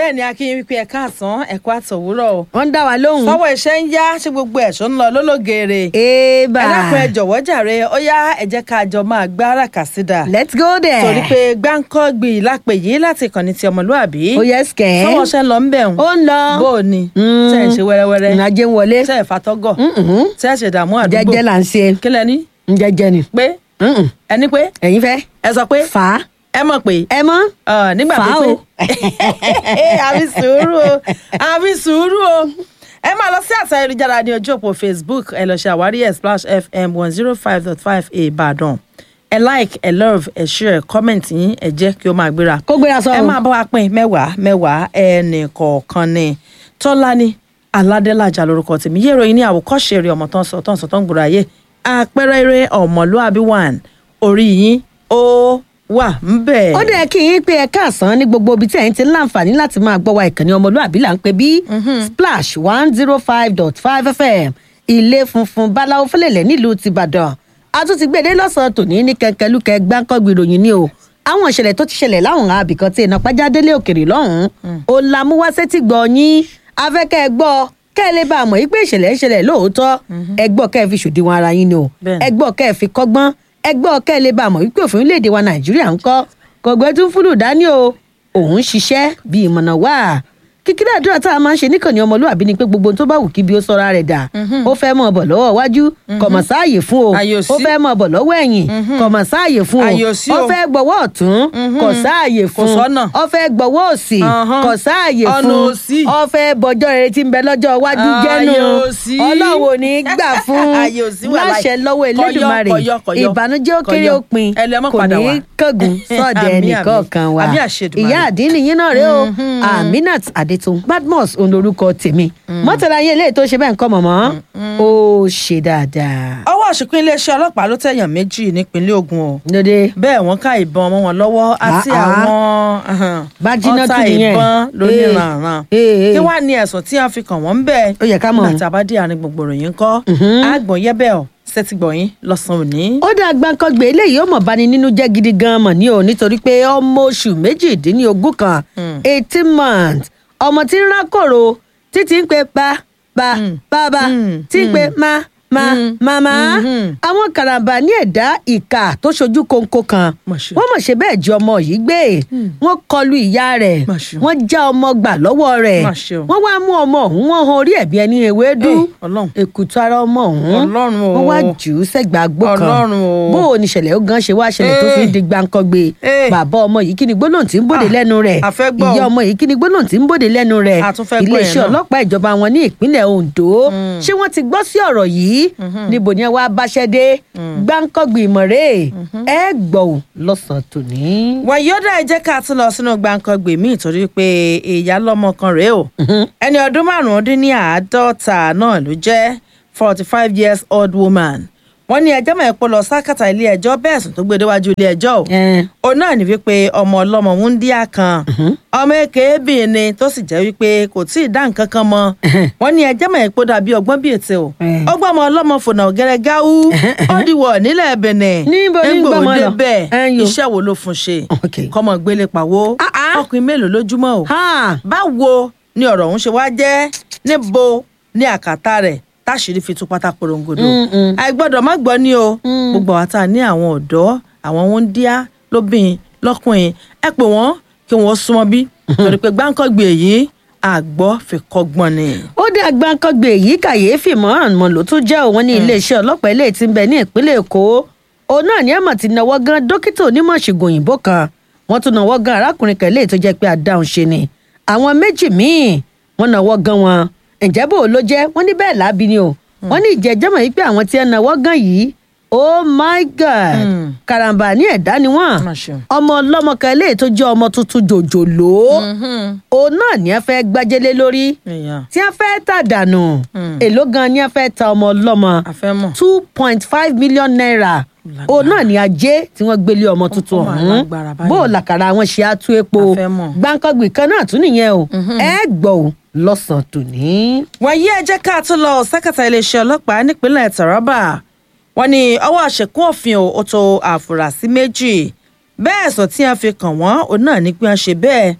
bẹ́ẹ̀ ni akínyìn wípé ẹ̀ka àsán ẹ̀kọ́ àtọ̀wúrọ̀ o wọ́n ń dá wa lóhùn. sọ́wọ́ iṣẹ́ ń yá ṣé gbogbo ẹ̀ṣọ́ ń lọ lólógeere eba ẹ dákun ẹ jọ̀wọ́ jàre ó yá ẹ jẹ́ ká jọ máa gbá àràkàsídà let's go there. torí pé gbáǹkọ́gbì lápè yìí láti ìkànnì ti ọmọlúàbí ó yẹ sikẹ́. sọ́wọ́ iṣẹ́ ń lọ ń bẹ̀ ń ó ń lọ. bó o ní Mm. tẹ́ ẹ̀ ń ṣe wẹ́rẹ́wẹ́rẹ́ ìrìnàjò ń wọlé. tẹ́ ẹ̀ fatọ́gọ̀ Mm-mm. tẹ́ ẹ̀ ṣe dààmú àdúgbò jẹ́jẹ́ là ń ṣe. kí lẹ ní jẹ́jẹ́ ni. pé Mm-mm. ẹni pé ẹ̀yin fẹ́. ẹ sọ pé fà á. ẹ mọ̀ pé ẹ mọ́. Ah, nígbà Fà á pípé o. àbí sùúrù o àbí sùúrù o ẹ máa lọ sí àṣà ayélujára ní ojú òpó facebook ẹ lọ ṣe àwárí ẹ splash fm one zero five dot five ìbàdàn ẹ like ẹ love ẹ share comment yín ẹ jẹ́ kí ó máa gbéra kó gbéra sọ. ẹ máa bá wa pín mẹ́wàá mẹ́wàá ẹnì kọ̀ọ̀kan ni tọ́lání aládélájà lórúkọ tèmi yé ìròyìn ní àwòkọ́ṣe eré ọmọ tó ń sọ tó ń sọ tó ń gbòòrò ayé àpẹẹrẹ eré ọmọlúàbí one orí yín ó wà ń bẹ̀. ó dẹ̀ kí yín pé ẹ káàsán ní gbogbo ibi tí ẹ̀yin ti ń láǹfààní láti máa gbọ́ wa ìkànnì ọmọlúàbí là ń pè bí splash one zero five dot five fm ilé funfun báláwo fẹlẹ̀lẹ̀ nílùú tìbàdàn a tún ti gbèdé lọ́sàn-án tòní ní kẹ̀kẹ́lúkẹ́ gbáǹkọ́gbì ìròyìn ni o àwọn ìṣẹ̀lẹ̀ tó ti ṣẹlẹ̀ láwọn àbìkan tí iná pàjádélé òkèrè lọ́hùn-ún ó la mú wá sétí gbọ́ yín afẹ́kẹ́ ẹ gbọ́ kẹ́ ẹ lè bá a mọ̀ yí pé ìṣẹ̀lẹ̀ ń ṣẹlẹ̀ lóòótọ́ ẹ gbọ́ kẹ́ ẹ fi ṣòdiwọ̀n ara yín ni o Bẹ́ẹ̀ni. ẹ gbọ́ kẹ́ ẹ fi kọ́gbọ́n ẹ gbọ́ kẹ́ ẹ lè bá a mọ̀ wípé òfin orílẹ̀-èdè wa nàìjíríà ń kọ́ kọ̀gbẹ́ tún fúlù dání o òun ṣiṣẹ́ bí ìmọ̀nà wà kíkírẹ́ àdúrà tá a máa ń ṣe níkànnì ọmọlúwàbí ni pé gbogbo ohun tó bá wù kí bí ó sọra rẹ̀ dà ó fẹ́ mọ̀ bọ̀ lọ́wọ́ iwájú kọ̀mọ̀ sáàyè fún o Àyè ò ó sí. fẹ́ mọ̀ bọ̀ lọ́wọ́ ẹ̀yìn kọ̀mọ̀ sáàyè fún Àyè ò o sí ó o. fẹ́ gbọ́wọ́ ọ̀tún kọ̀ sáàyè Kò fún sọ́nà. ó fẹ́ gbọ́wọ́ òsì Ọ̀hán. kọ̀ sáàyè Ọ̀nà fún ò sí. ó fẹ́ bọjọ́ rere tí ń bẹ lọ́jọ́ iwájú jẹ́nu Àyè ò sí. ọlọ́wọ́ ò ní gbà fún Àyè ò sí wàhálà. láṣẹ lọ́wọ́ Kọ̀yọ́, elédùnmarè kọ̀yọ́, kọ̀yọ́. ìbànújẹ́ ó kéré Kọ̀yọ́. òpin Ẹ lè má kò padà ní wá. kángun sọ́ọ̀dẹ̀ Àmín, àmín. ẹnìkọ̀ọ̀kan wa Àmín àṣẹ Èdùmàrè. ìyá àdínní yín náà rè o aminat adetun badmus òun lorúkọ tèmi mọ́tàlá yín eléyìí tó ṣe bẹ́ẹ̀ ń kọ́ mọ̀mọ́ ó ṣe dáadáa. ọwọ́ àṣekún iléeṣẹ́ ọlọ́pàá ló tẹ̀yàn méjì nípínlẹ̀ Ògùn o lóde bẹ́ẹ̀ wọ́n ká ìbọn ọmọ wọn lọ́wọ́ àti Ah, ah. àwọn ahan, Bájínà ọta tún nìyẹn. ìbọn lóníranran Eh, eh, kí eh. wàá ní ẹ̀sùn tí wọ́n fi kàn wọ́n ń bẹ̀ Ó yẹ ká mọ̀. nígbà tá a bá dé àárín gbogbo ìròyìn ńkọ́ àgbọ̀n yẹ́bẹ̀ ọ̀ sẹ́tìgbọ̀yìn lọ́sàn-án òní. ó dá gbàǹkangbè eléyìí ó mọ̀ bani nínú jẹ́ gidi gan-an mọ̀ ní o nítorí pé ọmọ oṣù méjìdínlógún kan eighteen months ọmọ tí ń rákòrò títí ń pe pa pa bàbá Mm, tí ń pe ma ma Mm, màmá mhm. àwọn karambà ní ẹ̀dá ìka tó ṣojú kónkó kan Mà ṣe. wọ́n mọ̀ ṣe bẹ́ẹ̀ jí ọmọ yìí gbé wọ́n kọlu ìyá rẹ̀ Mà ṣe. wọ́n já ọmọ gbà lọ́wọ́ rẹ̀ Mà ṣe o. wọ́n wá mú ọmọ ọ̀hún wọ́n han orí ẹ̀bí ẹni ewédú Eh, Ọlọ́run. èkútù ara ọmọ ọ̀hún Ọlọ́run o. wọ́n wá jù ú sẹ́gbàá gbó kan Ọlọ́run o. bó o ní ìṣẹ̀lẹ̀ ó gan ṣe wá ṣẹlẹ̀ tó fi ń di gbàǹkangbè Eh. bàbá ọmọ yìí kí ni gbólóhùn tí ń bòde Ah, lẹ́nu rẹ̀ a fẹ́ gbọ́ o. ìyá ọmọ yìí kí ni gbólóhùn tí ń bòde lẹ́nu rẹ̀ A tún fẹ́ gbọ́ yẹn iléeṣẹ́ náà. ọlọ́pàá ìjọba wọn ní ìpínlẹ̀ Ondo ṣé wọ́n ti gbọ́ sí ọ̀rọ̀ yìí níbo ni ẹ wá báṣẹ́ dé gbàǹkangbè ìmọ̀rẹ́ ẹ gbọ́ ò lọ́sàn-án tòní. wàyọ́dà ẹ jẹ́ ká tún lọ sínú gbàǹkangbè míì torí pé ìyá lọ́mọ kan rèé o ẹni ọdún márùn-ún dín ní àádọ́ta náà ló jẹ́ forty five years old woman wọ́n ní ẹjọ́ mọ̀ ẹ́ pọ̀ lọ sákàtà ilé ẹjọ́ bẹ́ẹ̀ sùn tó gbé déwájú ilé ẹjọ́ o Eh. òun náà ní wípé ọmọ ọlọ́mọ wúńdíá kan ọmọ èkéébì ni tó sì jẹ́ wípé kò tí ì dá nǹkan kan mọ́ wọ́n ní ẹjẹ́ mọ̀ ẹ́ pọ̀ dàbí ọgbọ́n bíi ètè o Eh. ọgbọ́n ọmọ ọlọ́mọ fònà ọ̀gẹ́rẹ́ gáwú ó dìwọ̀ nílẹ̀ Benin Níbo ní Nígbà gbọ́mọ ó lọ? débẹ̀ Ẹ̀yin o. iṣẹ́ wo ló fún ṣe Okay. kọ́mọ gbélé pàwó Ah, ah. ọkùnrin mélòó lójúmọ́ o Ha! báwo ni ọ̀rọ̀ ọ̀hún ṣe wá jẹ́ níbo ní àkàtà rẹ̀ táṣìírí fi tú pátá porongodo Mm, mm. àìgbọ́dọ̀ má gbọ́ ni o gbogbo àwọn tá a ní àwọn ọ̀dọ́ àwọn wúńdíá lóbìnrin lọ́kùnrin ẹ pè wọ́n kí wọ́n súnmọ́ bí torí pé gbáǹkọ́gbè yìí àgbọ́ fi kọ́gbọ́n ni. ó dé agbáǹkangbè yìí kàyéfì mọ́ràn mọ́ ló tún jẹ́ òun ní iléeṣẹ́ ọlọ́pàá ilé tí ń bẹ ní ìpínlẹ̀ èkó òun náà ní àmọ̀ ti náwó gan dókítà onímọ̀ ṣègùn òyìnbó kan wọ́n tún náwó gan arákùnrin kan léyìí tó jẹ́ pé adáhùn ṣe ni àwọn méjì míì wọ́n náwó gan wọn ǹjẹ́ bò ló jẹ́ wọ́n ní bẹ́ẹ̀ lábí ni o wọ́n ní ìjẹ́jẹ́mọ̀ yìí pé àwọn tí ń náwó gan yìí oh my god Mm. karambà ní ẹ̀dá ni wọ́n Má ṣe o. ọmọ ọlọ́mọ kan léyìí tó jẹ́ ọmọ tuntun jòjòló òun náà ní ẹ fẹ́ gbájẹ́lé lórí èèyàn tí a fẹ́ tà dànù Mm. èló gan ni a fẹ́ ta ọmọ ọlọ́mọ àfẹ́mọ̀ two point five million naira Lágbára. òun náà ni ajé tí wọ́n gbélé ọmọ tuntun Ọmọ ọ̀hún alágbára báyìí. bó o làkàrà wọn ṣe á tú epo A fẹ́ mọ̀. gbàǹkangbì kan náà tún nìyẹn o ẹ gbọ́ ò lọ́sàn-án tòní. wàyí ẹ jẹ́ ká tún lọ sákàtà iléeṣẹ́ ọlọ́pàá nípínlẹ̀ Taraba wọ́n ní ọwọ́ àṣekún òfin ò ó tó àfúrásì méjì bẹ́ẹ̀ sọ tí a fi kàn wọ́n òun náà ní pé wọ́n ṣe bẹ́ẹ̀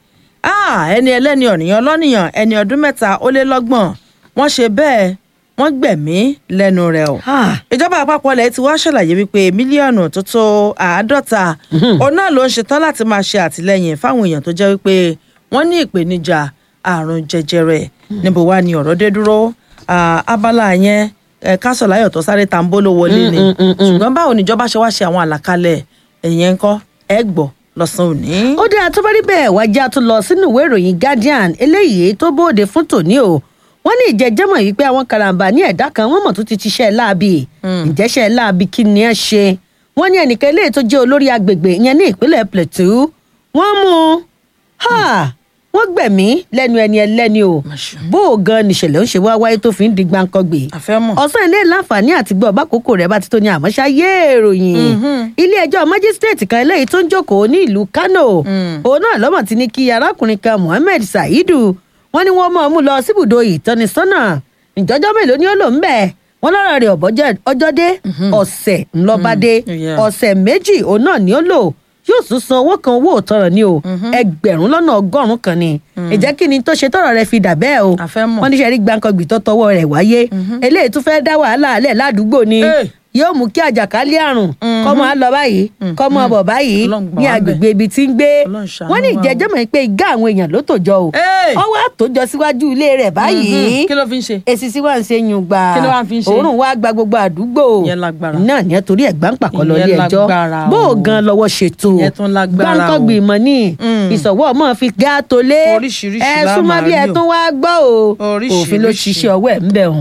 Ah, ẹni ẹlẹ́ni ọ̀nìyàn lọ́nìyàn ẹni ọdún mẹ́ta ó lé lọ́gbọ̀n wọ́n ṣe bẹ́ẹ̀ wọ́n gbẹ̀mí lẹ́nu rẹ̀ o Ah, ìjọba àpapọ̀ ilẹ̀ ti wá ṣàlàyé wípé mílíọ̀nù tó tó àádọ́ta òun náà ló ń ṣetán láti máa ṣe àtìlẹyìn fáwọn èèyàn tó jẹ́ wípé wọ́n ní ìpèníjà àrùn jẹjẹrẹ níbo wá ni ọ̀rọ̀ dé dúró Ah, abala yẹn eh, kásọ̀láyọ̀ tó sáré tambolo wọlé ni ṣùgbọ́n báwo níjọba ṣe wá ṣe àwọn àlàkalẹ̀ ẹ̀yẹn ńkọ́ ẹ gbọ́ lọ́sàn-án òní. ó dáa tó bá rí bẹ́ẹ̀ wájà tó lọ sínú ìwé ìròyìn guardian eléyìí tó bóde fún tòní o wọ́n ní ìjẹ́jẹ́mọ̀ yìí pé àwọn karambà ní ẹ̀dá kan wọ́n mọ̀ tó ti ṣiṣẹ́ láabi ìjẹ́ṣẹ́ láabi kí ni ẹ ṣe wọ́n ní ẹnìkan eléyìí tó jẹ́ olórí agbègbè ìyẹn ní ìpínlẹ̀ plateau wọ́n mú un ha wọ́n gbẹ̀mí lẹ́nu ẹni ẹlẹ́ni o Masha. bó o gan nìṣẹ̀lẹ̀ ń ṣe wá wáyé tó fi ń di gbáǹkọ́gbè àfẹ́mọ̀. ọ̀sán ilé láǹfààní àti gbọ́ bákòókò rẹ̀ bá ti tó ní àmọ́ṣá yé ìròyìn ilé ẹjọ́ májísírèètì kan eléyìí tó ń jókòó ní ìlú kánò òun náà lọ́mọ̀ ti ní kí arákùnrin kan mohammed saidu wọ́n ní wọ́n máa mú lọ síbùdó ìtọ́nisọ́nà ìjọ́jọ́ mélòó ni ó lò ń bẹ̀ wọ́n lọ́rọ̀ rẹ̀ ọ̀bọ́jẹ́ ọjọ́ dé ọ̀sẹ̀ ńlọ́badé yeah. ọ̀sẹ̀ méjì òun náà ni ó lò yóò tún san owó kan owó òtọrọ ni o ẹgbẹ̀rún lọ́nà ọgọ́rùn-ún kan ni ìjẹ́ kí ni tó ṣe tọrọ rẹ̀ fi dà bẹ́ẹ̀ o A fẹ́ mọ̀. wọ́n ní sẹ́rí gbàǹkangbì tó tọwọ́ rẹ̀ wáyé eléyìí tún fẹ́ẹ́ dá wàhálà alẹ́ ládùúgbò ni Hey. yóò mú kí àjàkálẹ̀ àrùn kọ́ máa lọ báyìí kọ́ máa bọ̀ báyìí Ọlọ́run gbà ní wá agbègbè ibi tí ń gbé Ọlọ́run ṣàánú wọ́n ní wa o. ìjẹ́jọ́ mọ̀ pé igá àwọn èèyàn ló tòjọ o Hey. ọwọ́ àtòjọ síwájú ilé rẹ̀ báyìí kí ló fi ń ṣe. èsì sí wà ń ṣe yùn gbà Kí ló wá fi ń ṣe? òórùn wá gba gbogbo àdúgbò Ìyẹn lágbára. náà ní ẹ torí ẹ̀gbá ń pàkọ́ lọ Ìyẹn ilé ẹjọ́ lágbára bó o o. gan lọ́wọ́ ṣètò Ìyẹn tún lágbára o. gbáǹkọ́gbì mọ́ ní Mm. ìsọ̀wọ́ ọmọ fi gá tó lé Oríṣiríṣi ẹ la súnmọ́ máa bí ẹ rí o. tún wá gbọ́ o òfin ló Oríṣiríṣi. ṣiṣẹ́ ọwọ́ ẹ̀ ń bẹ̀ hùn.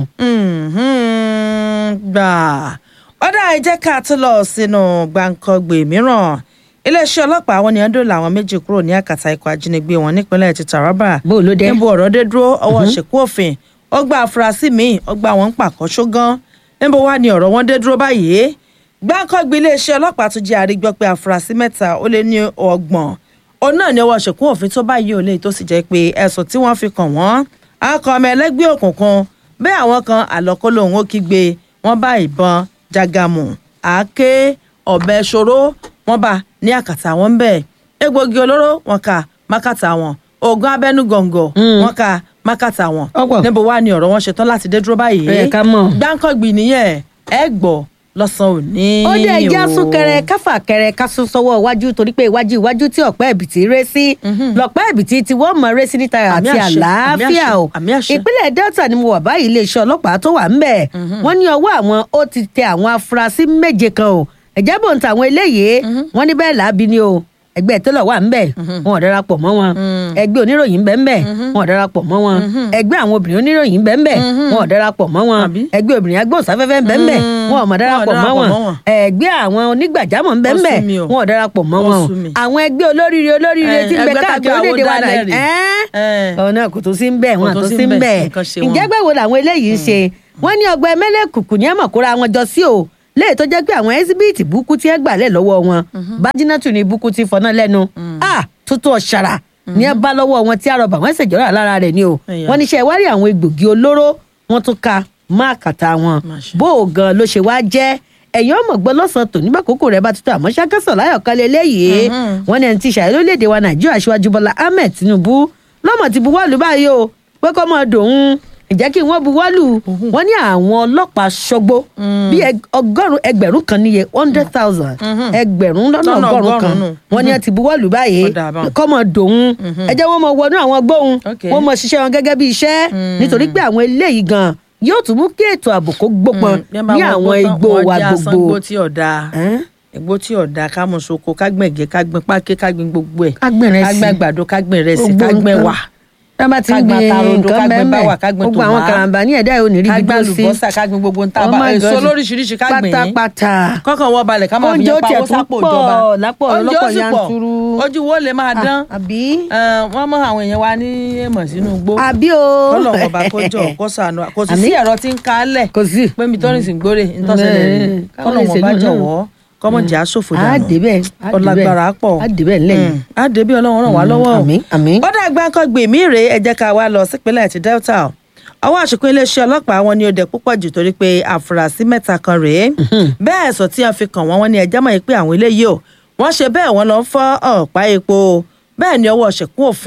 Mhm, gbà ọ̀dà ẹ jẹ́ ká tún lọ sínú gbàǹkangbè mìíràn iléeṣẹ́ ọlọ́pàá àwọn ènìyàn dòòlà àwọn méjì kúrò ní àkàtà ikọ̀ ajínigbé wọn nípínlẹ̀ ti Taraba Bó ló dé? níbo ọ̀rọ̀ dé dúró ọwọ́ ṣèkú òfin ó gba afurasí míì ó gba àwọn ń pàkọ́ ṣógán níbo wá ni ọ̀rọ̀ wọn dé dúró báyìí gbàǹkangbè iléeṣẹ́ ọlọ́pàá tún jẹ́ àrígbọ́ pé afurasí mẹ́ta ó lé ní ọgbọ̀n òun náà ni ọwọ́ ṣèkú òfin tó báyìí ò lè tó sì jẹ́ pé ẹ̀sùn tí wọ́n fi kàn wọ́n akọ ọmọ ẹlẹ́gbẹ́ òkùnkùn bẹ́ẹ̀ àwọn kan àlọ́kọ́lọ́ òun ó kígbe wọ́n bá ìbọn jagamu àáké ọ̀bẹ ṣòro wọ́n bá ní àkàtà wọn bẹ́ẹ̀ egbògi olóró wọn kà mákàtà wọn oògùn abẹ́nú gọ̀ǹgọ̀ wọn kà mákàtà wọn Ọ̀pọ̀. níbo wá ni ọ̀rọ̀ wọn ṣetán láti dé dúró báyìí Ó yẹ ká mọ̀. gbáǹkọ́gbì nìyẹn ẹ gbọ́ lọ́sàn-án òní ó dé ẹjẹ́ o. súnkẹrẹ káfà kẹrẹ kásún sọ́wọ́ iwájú torí pé iwájú iwájú tí ọ̀pẹ́ ẹ̀bìtì ré sí lọ́pẹ́ ẹ̀bìtì tí wọ́n mọ̀ ré sí níta Àmì àti àṣẹ, àlàáfíà àmì o àṣẹ, àmì àṣẹ. ìpínlẹ̀ Delta ni mo wà báyìí iléeṣẹ́ ọlọ́pàá tó wà ń bẹ̀ wọ́n ní ọwọ́ àwọn ó ti tẹ àwọn afurasí méje kan o ẹ̀jẹ̀ bò ń ta àwọn eléyìí wọ́n ní bẹ́ẹ̀ làábi ni o ẹgbẹ́ tẹ́lọ̀ wà ń bẹ̀ wọn ò darapọ̀ mọ́ wọn ẹgbẹ́ oníròyìn bẹ́ẹ̀ ń bẹ̀ wọn ò darapọ̀ mọ́ wọn ẹgbẹ́ àwọn obìnrin oníròyìn bẹ́ẹ̀ ń bẹ̀ wọn ò darapọ̀ mọ́ wọn Àbí? ẹgbẹ́ obìnrin agbóhùnsáfẹ́fẹ́ bẹ́ẹ̀ ń bẹ̀ wọn ò mọ̀ darapọ̀ mọ́ wọn ẹgbẹ́ àwọn onígbàjámọ̀ ń bẹ́ẹ̀ ń bẹ̀ Ó sú mi o. wọn ò darapọ̀ mọ́ Ó wọn o sú mi. àwọn ẹgbẹ́ olóríire olóríire Eh, tí ń bẹ ẹgbẹ́ káàkiri tàbí orílẹ̀-èdè wa àwo dálẹ̀ nàìjíríà rè. Eh. ọ̀nà kò tó sí ń bẹ̀ wọn Kò tó àtó sí sí ń ń bẹ̀, bẹ̀ nǹkan ṣe wọn. ǹjẹ́ gbẹ̀wò làwọn eléyìí ń ṣe wọ́n ní ọgbà ẹmẹ́lẹ́kùkù ní ẹ̀mọ̀ kóra wọn jọ sí o léè tó jẹ́ pé àwọn ẹ́síbíìtì búkú tí ẹ gbà lẹ̀ lọ́wọ́ wọn bájínátù ní búkú tí fọná lẹ́nu a tuntun ọ̀ṣàrà ní ẹ bá lọ́wọ́ wọn tí àrọ̀bà wọn ṣèjọ́ra lára rẹ̀ ni o Ẹ̀yà. wọ́n níṣẹ́ ìwárí àwọn egbògi olóró wọn tún ka máàkàtà wọn Máṣe. bó o gan ló ṣe wá jẹ́ ẹ̀yin ọmọ gbọ́ lọ́sàn-án tòní bá kókó rẹ̀ bá tuntun àmọ́ ṣàkẹ́sọ̀ láyọ̀ kan lélẹ́yìí wọ́n ní ẹni tí ìṣàyẹ̀ lórílẹ̀‐èdè wa nàìjíríà aṣíwájú bọ́lá ahmed tinubu lọ́mọ ti buwọ́lù báyìí o pé kọ́ mọ́ dòun ìjẹ́ kí wọ́n buwọ́lù wọ́n ní àwọn ọlọ́pàá ṣọgbó bíi ẹg- ọgọ́rùn ẹgbẹ̀rún kan níye one hundred thousand ẹgbẹ̀rún lọ́nà Lọ́nà ọgọ́rùn kan ọgọ́rùn-ún. wọ́n ní ẹ ti buwọ́lù báyìí Ó dáa báun. kọ́ mọ́ dòun ẹ jẹ́ wọ́n mọ wọnú àwọn gbóhùn Okay. wọ́n mọ ṣiṣẹ́ wọn gẹ́gẹ́ bí iṣẹ́ nítorí pé àwọn eléyìí gan yóò tún mú kí ètò ààbò kó gbópọn ní àwọn igbó wa gbogbo. igbó tí ọ̀dà Ẹ́n? igbó tí ọ̀dà ká mú soko ká gbìn ẹ̀gẹ́ ká gbìn pákí ká gbìn gbogbo ẹ̀ Ká gbìn ìrẹsì. ká gbìn àgbàdo ká gbìn ìrẹsì Gbogbo ká gbìn nǹkan. wà tá bá ti Ká ń gbin gbin atarodo, ká nǹkan gbin bẹ́ẹ̀ báwà, ká gbin gbogbo àwọn tòmá. karambà ní ẹ̀dá ò ní rí ká ibi gbìn tó sí. àlùbọ́sà ká gbìn gbogbo ntá Oh bá my èso God. lóríṣiríṣi ká gbìn yín pátápátá. kọ́kàn wọ́n balẹ̀ ká máa fi Oúnjẹ yẹn ó tiẹ̀ pawó tún sápò pọ̀ ìjọba lápọ̀ oúnjẹ ó lọ́pọ̀ sì pọ̀ yanturu. ojú wo lè máa dán àbí Eh, wọ́n mọ àwọn èèyàn wa ní èèmọ̀ sínú igbó àbí o. kọ́lọ̀ wọn bá kọjọ kó sànù kò sì sí Àmín. ẹ̀rọ tí ń ka á lẹ̀ kò sí. pé mi tọ́rìn sí ń gbóre ntọ́sẹ̀lẹ̀ rí Mm. kọ́lọ̀ wọn bá jọ̀wọ́ kọ́mọ̀jà sòfò á dànù débẹ̀ á ọlágbára débẹ̀. pọ̀ á débẹ̀ lẹ́yìn. Mm. á débí ọlọ́run ràn wá lọ́wọ́ o. àmín àmín. ó dàgbà nǹkan gbèmí rèé ẹ jẹ́ ká wá lọ sípínlẹ̀ ti Delta o. ọwọ́ àṣekún iléeṣẹ́ ọlọ́pàá wọn ni ó dẹ̀ púpọ̀ jù torí pé àfúrásì mẹ́ta kan rèé bẹ́ẹ̀ ẹ̀sùn tí wọ́n fi kàn wọ́n wọ́n ní ẹjẹ́ mọ̀ pé àwọn eléyìí o wọ́n ṣe bẹ́ẹ̀ wọ́n lọ ń fọ́ ọ̀pá epo bẹ́ẹ̀ ni ọwọ́ ṣẹ̀kún òfin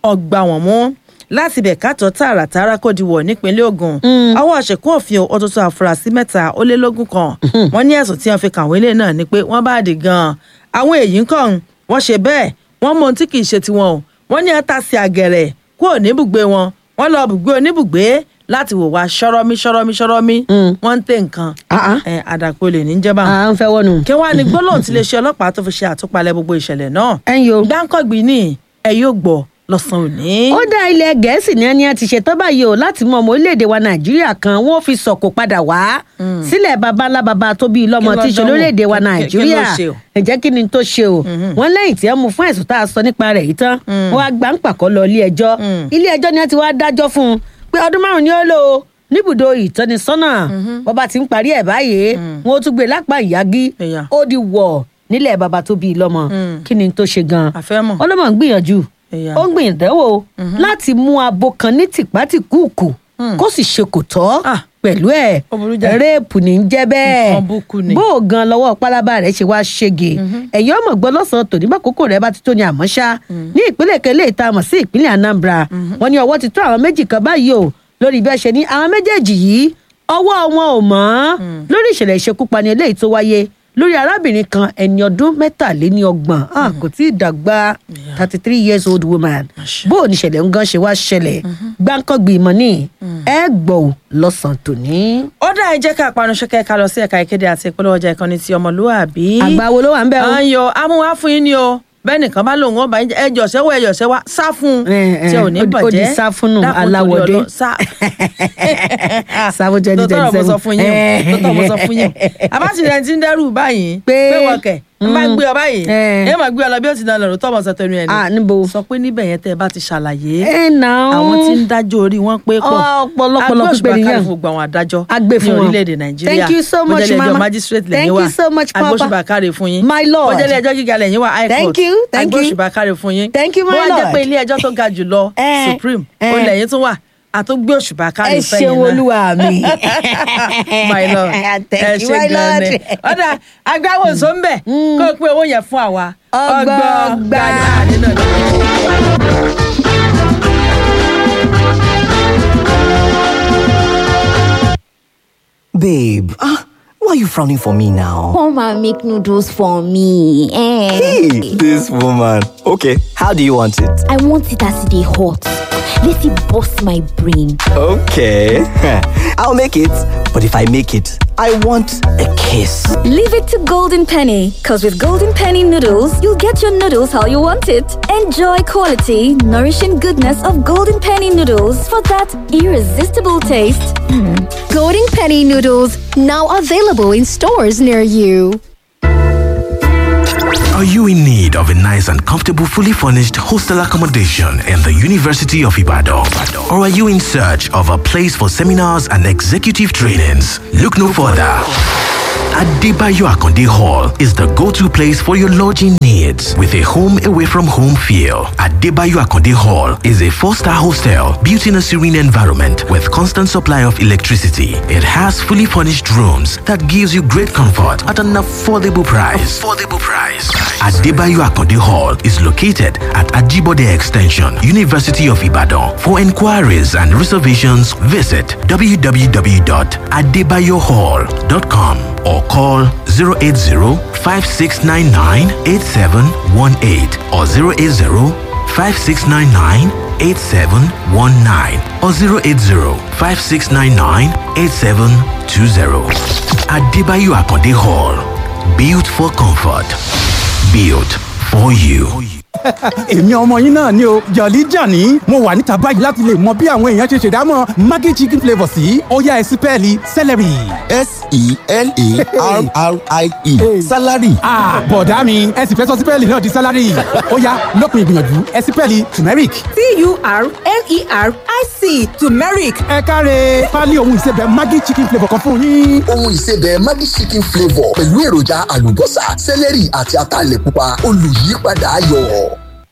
ọgbà wọn mú láti bẹ̀ kátó tààràtàrà kò diwọ̀ nípínlẹ̀ Ògùn ọwọ́ ṣèkún òfin ọtútù àfúrásì mẹ́ta ó lé lógún kan wọ́n ní ẹ̀sùn tí wọ́n fi kàwé lé náà ni pé wọ́n bá dì gan-an àwọn èyí ń kàn wọ́n ṣe bẹ́ẹ̀ wọ́n mọ ohun tí kì í ṣe tiwọn o wọ́n ní ata sí àgẹ̀rẹ̀ kúrò níbùgbé wọn wọ́n lọ bùgbé oníbùgbé láti wò wá ṣọ́rọ́mí ṣọ́rọ́mí ṣọ́rọ́mí wọ́n ń tẹ̀ nǹkan Ah, ah. ẹ̀, àdàpọ̀ lè ní jẹ́bà à ń fẹ́ wọnú. kí wàá ní gbólóhùn tí iléeṣẹ́ ọlọ́pàá tó fi ṣe àtúpalẹ̀ gbogbo ìṣẹ̀lẹ̀ náà ẹ̀yin o. gbáǹkọ́gbìn ní ẹ yóò gbọ́ lọ́sàn-án òní. ó dá ilẹ̀ gẹ̀ẹ́sì ní ẹni a ti ṣetán báyìí o láti mọ ọmọ orílẹ̀-èdè wa nàìjíríà kan wọ́n fi sọ̀kò padà wá sílẹ̀ baba ńlá baba tó bí lọ́mọ Kí ló tí í ṣe dánwò? lórílẹ̀-èdè wa Kí- kí- nàìjíríà kí ló ṣe o? ǹjẹ́ kí ni tó ṣe o wọ́n lẹ́yìn tí ẹ mú fún ẹ̀sùn tá a sọ nípa rẹ̀ yìí tán wọ́n á gbà ń pàkọ́ lọ ilé ẹjọ́ ilé ẹjọ́ ni wọ́n ti wá dájọ́ fún un pé ọdún márùn-ún ni ó lò ó níbùdó ìtọ́nisọ́nà bọ́ba ti ń parí ẹ̀ báyìí wọ́n ó tún gbé lápá ìyági Ẹ̀yà. ó di wọ̀ nílẹ̀ baba tó bí lọ́mọ kí ni tó ṣe gan-an àfẹ́mọ̀ ọlọ́mọ ń gbìyànjú Ẹ̀yà. ó ń gbìyànjú láti mú abo kan ní tìpátìkúùkù kó sì ṣe kò tọ́ Ah. pẹ̀lú ẹ̀ Ó burú jáì. réèpù ní í jẹ́ bẹ́ẹ̀ Nǹkan burúkú ni. bó o gan lọ́wọ́ pálábá rẹ̀ ṣe wá ṣege ẹ̀yin ọmọ gbọ́ lọ́sàn-án tòní bá kókó rẹ̀ bá ti tó ní àmọ́ ṣá ní ìpínlẹ̀ kẹlẹ́ ìta mọ̀ sí ìpínlẹ̀ Anambra wọ́n ní ọwọ́ ti tó àwọn méjì kan báyìí o lórí bí ẹ ṣe ní àwọn méjèèjì yìí ọwọ́ wọn ò mọ́ lórí ìṣẹ̀lẹ̀ ìṣekúpani eléyìí tó wáyé lórí arábìnrin kan ẹni ọdún mẹ́tàléníọgbọ̀n ah, kò tí ì dàgbà thirty three years old woman bó o ní ìṣẹ̀lẹ̀ ń gan ṣe wá ṣẹlẹ̀ gbáǹkọ́gbì ìmọ̀ ní ẹ gbọ́ ò lọ́sàn-án tòní. ó dá ẹ jẹ́ ká panu ṣẹ́kẹ́ ká lọ sí ẹ̀ka ìkéde àti ìpolówó ọjà ìkànnì ti ọmọlúwàbí. àgbà wo ló wà ń bẹ̀ o. à ń yọ amúwá fún yín ni o bẹ́ẹ̀ nìkan bá lòun ọba ẹjọ́ sẹ́wọ́ ẹjọ́ sẹ́wọ́ sá fún un Eh, eh, tí ò ní ó di- ó bàjẹ́ di sá fún nù, Dákun torí aláwọ̀dé. Ọlọ́run, sá. Sá fún 2027. tọ́tọ́ mo sọ fún yín o tọ́tọ́ mo sọ fún yín o àbátìrẹ́ ti ń dẹ́rù báyìí Pé- pé wọ́kẹ̀ n bá gbé ọ báyìí Eh. ẹ máa gbé ọ lọ bí ó ti dán lọ́rùn tọ́mọ̀ sọ tẹnu ẹ̀ Ah, ni níbo. sọ pé níbẹ̀ yẹn tẹ́ ẹ bá ti ṣàlàyé ẹ nà ó. àwọn tí ń dájọ́ orí wọn pé pọ̀ Ọ̀pọ̀lọpọ̀lọ pípé nìyẹn. agbóṣùbà fún gbogbo àwọn adájọ́ A gbé fún ní wọn. orílẹ̀-èdè nàìjíríà Thank you so much, bójẹ́lẹ̀ ẹjọ́ Mama. magistrate Thank lẹ́yìn wa you so much, Papa. agbóṣùbà káre fún yín My lord. bójẹ́lẹ̀ ẹjọ́ gíga lẹ́yìn wa high Thank court you, thank you. agbóṣùbà káre fún yín Thank you, my bó wá jẹ́ lord. pé ilé ẹjọ́ tó ga jù lọ Eh, supreme eh. ó lẹ́yìn tún wà àtúgbé òṣùbà káre ẹ fẹ́yìn ṣeun náà olúwa mi. my lord Thank ẹ you, ṣe my gan ni lord. ọ̀dà agbáwo sọ ń bẹ̀ kó o pé owó yẹn fún àwa Ọgbọọgba. nínú ìlú. Babe, ah, why are you frowning for me now? Come and make noodles for me. Eh. Hey, this woman. Okay, how do you want it? I want it as they hot. Let it bust my brain. Okay, I'll make it. But if I make it, I want a kiss. Leave it to Golden Penny, because with Golden Penny noodles, you'll get your noodles how you want it. Enjoy quality, nourishing goodness of Golden Penny noodles for that irresistible taste. Golden Penny noodles now available in stores near you. Are you in need of a nice and comfortable, fully furnished hostel accommodation in the University of Ibadan? Or are you in search of a place for seminars and executive trainings? Look no further. Adebayo Akonde Hall is the go-to place for your lodging needs with a home away from home feel. Adebayo Akonde Hall is a four-star hostel built in a serene environment with constant supply of electricity. It has fully furnished rooms that gives you great comfort at an affordable price. Affordable price. Adebayo Akonde Hall is located at Ajibode Extension, University of Ibadan. For inquiries and reservations, visit www.adebayohall.com or call 080-5699-8718 or 080-5699-8719 or 080-5699-8720. Adebayo Akonde Hall. Built for comfort. Built for you. èmi ọmọ yín náà ni o jọ̀lí jàní mo wà níta báyìí láti lè mọ bí àwọn èèyàn ṣe ṣèdámọ̀ maggi chicken flavour sí ọ̀yá ẹ̀sìpẹ́ẹ̀lì celery. S-E-L-A-R-R-I-E. Salary. Ah, bọ̀dá mi ẹ sì fẹ́ sọ sípẹ́ẹ̀lì náà di sálárì ọ̀yá lópin ìgbìyànjú ẹ̀sìpẹ́ẹ̀lì turmeric. T-U-R-M-E-R-I-C turmeric. ẹ káre pálí ohun ìsebẹ̀ maggi chicken flavour kan fún yín. Ohun ìsebẹ̀ Maggi chicken flavour pẹ̀lú èròjà àlùbọ́sà, sẹ́lẹ̀rì àti ataalẹ̀ pupa olùyípadà ayọ̀.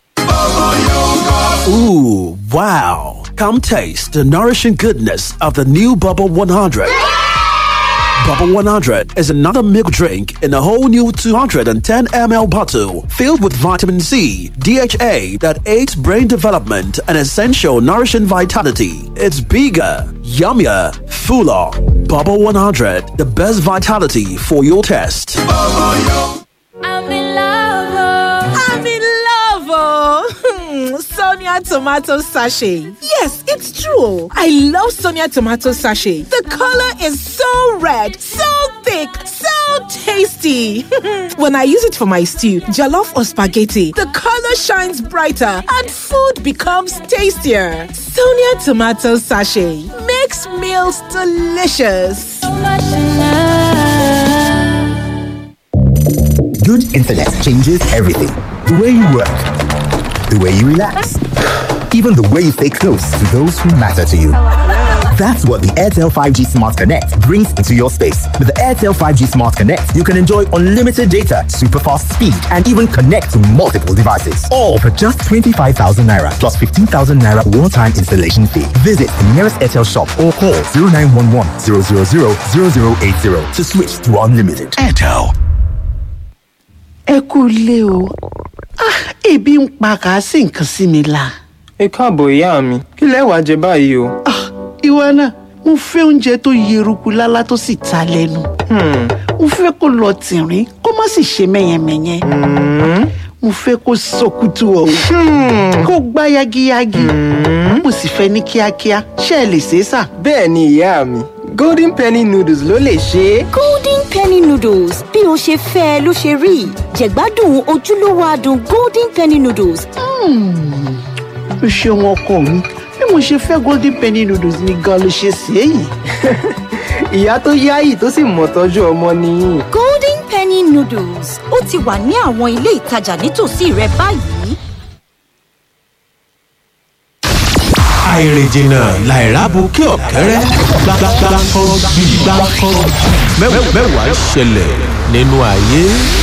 Ooh, wow. Come taste the nourishing goodness of the new Bubble 100. Bubble 100 is another milk drink in a whole new 210 ml bottle filled with vitamin C, DHA that aids brain development and essential nourishing vitality. It's bigger, yummier, fuller. Bubble 100, the best vitality for your test. I'm in love. I'm in love. Oh. Sonia tomato sachet. Yes, it's true. I love Sonia tomato sachet. The color is so red, so thick, so tasty. when I use it for my stew, jollof or spaghetti, the color shines brighter and food becomes tastier. Sonia tomato sachet makes meals delicious. Good internet changes everything. The way you work, the way you relax, even the way you stay close to those who matter to you. That's what the Airtel 5G Smart Connect brings into your space. With the Airtel 5G Smart Connect, you can enjoy unlimited data, super fast speed, and even connect to multiple devices. All for just 25,000 naira plus 15,000 naira one time installation fee. Visit the nearest Airtel shop or call 0911 000 0080 to switch to unlimited. Airtel. ẹ kú ilé o Ah, ebi ń pa kà á sí nǹkan sí mi la. ẹ káàbọ̀ ìyá mi kí lẹ wàá jẹ báyìí o. ìwọ náà mo fẹ́ oúnjẹ tó yeruku lálá tó sì ta lẹ́nu. mo fẹ́ kó lọ tìrín kó má sì ṣe mẹ́yẹmẹ́yẹ. mo fẹ́ kó sọkútù ọ̀hún kó gbá yagiyagi. mo sì fẹ́ ní kíákíá ṣé ẹ lè ṣe é sà. bẹ́ẹ̀ ni ìyá mi golden penny noodles ló lè ṣe é. golden penny noodles bí o ṣe fẹ́ ẹ ló ṣe rí jẹ̀gbádùn ojúlówó adùn golden penny noodles. o ṣeun ọkọ mi bí mo ṣe fẹ́ golden penny noodles ni gan ló ṣe ṣe é yìí. ìyá tó yáyì tó sì mọ̀ tọ́jú ọmọ nìyí. golden penny noodles ó ti wà ní àwọn ilé ìtajà nítòsí rẹ báyìí. àìrìnjìnà làìrábùkẹ́ ọ̀kẹ́rẹ́ gbàgbàgbà kan bí gbàgbà kan mẹ́wàá ṣẹlẹ̀ nínú ayé.